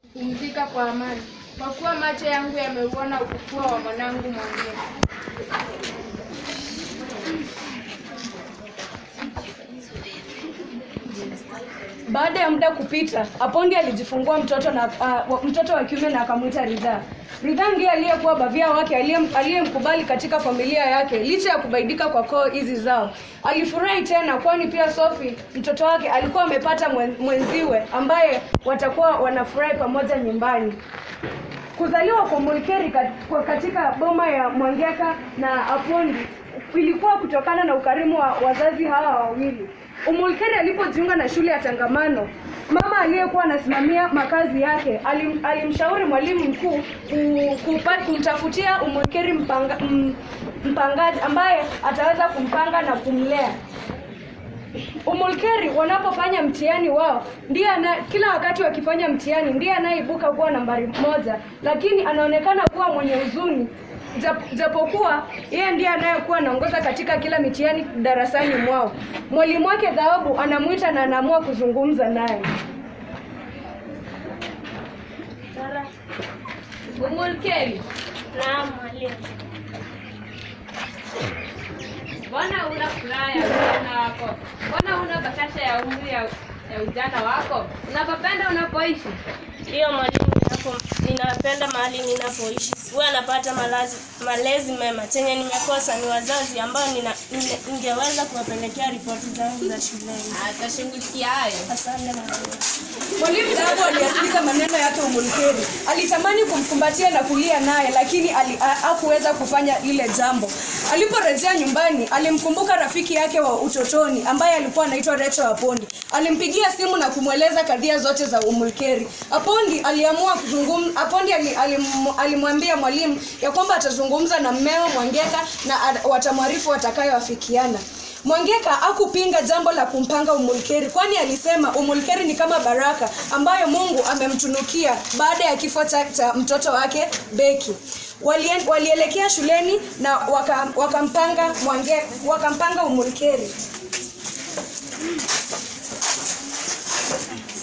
Pumzika kwa amani, kwa kuwa macho yangu yameuona ukukua wa mwanangu Mwangeka. Baada ya muda kupita, Apondi alijifungua mtoto na uh, mtoto wa kiume na akamwita Ridhaa. Ridhaa ndiye aliyekuwa bavia wake aliyem- aliyemkubali katika familia yake licha ya kubaidika kwa koo hizi zao. Alifurahi tena kwani pia Sophie mtoto wake alikuwa amepata mwen- mwenziwe ambaye watakuwa wanafurahi pamoja nyumbani. Kuzaliwa kwa Mulkeri kat- kwa- katika boma ya Mwangeka na Apondi ilikuwa kutokana na ukarimu wa wazazi hawa wawili. Umulkeri alipojiunga na shule ya Tangamano, mama aliyekuwa anasimamia makazi yake alim, alimshauri mwalimu mkuu ku- kupa- kumtafutia Umulkeri mpanga, m, mpangaji ambaye ataweza kumpanga na kumlea. Umulkeri wanapofanya mtihani wao ndiye ana, kila wakati wakifanya mtihani ndiye anayeibuka kuwa nambari moja, lakini anaonekana kuwa mwenye huzuni Jap- japokuwa yeye ndiye anayekuwa anaongoza katika kila mitihani darasani mwao. Mwalimu wake Dhahabu anamwita na anaamua kuzungumza naye. Umulkeri, Naam mwalimu. mbona una furaha ya ujana wako? Mbona una bashasha ya umri ya, ya ujana wako? Unapopenda unapoishi? Ndiyo mwalimu, ninapo ninapenda mahali ninapoishi. Huwa napata malazi, malezi mema. Chenye nimekosa ni wazazi ambao nina, nine, ningeweza kuwapelekea ripoti zangu za shuleni. Atashughulikia hayo. Asante mwalimu. Mwalimu Dhahabu aliyasikiza maneno yake Umulkeri. Alitamani kumkumbatia na kulia naye, lakini ali- ha- hakuweza kufanya lile jambo. Aliporejea nyumbani, alimkumbuka rafiki yake wa utotoni ambaye alikuwa anaitwa Rachel Apondi. Alimpigia simu na kumweleza kadhia zote za Umulkeri. Apondi aliamua kuzungumza. Apondi ali- alim- alimwambia mwalimu ya kwamba atazungumza na mmeo Mwangeka na a- watamwarifu watakayoafikiana. Mwangeka hakupinga jambo la kumpanga Umulkeri kwani alisema Umulkeri ni kama baraka ambayo Mungu amemtunukia baada ya kifo cha, cha mtoto wake Beki. Walien, walielekea shuleni na waka- wakampanga Mwange, wakampanga Umulkeri.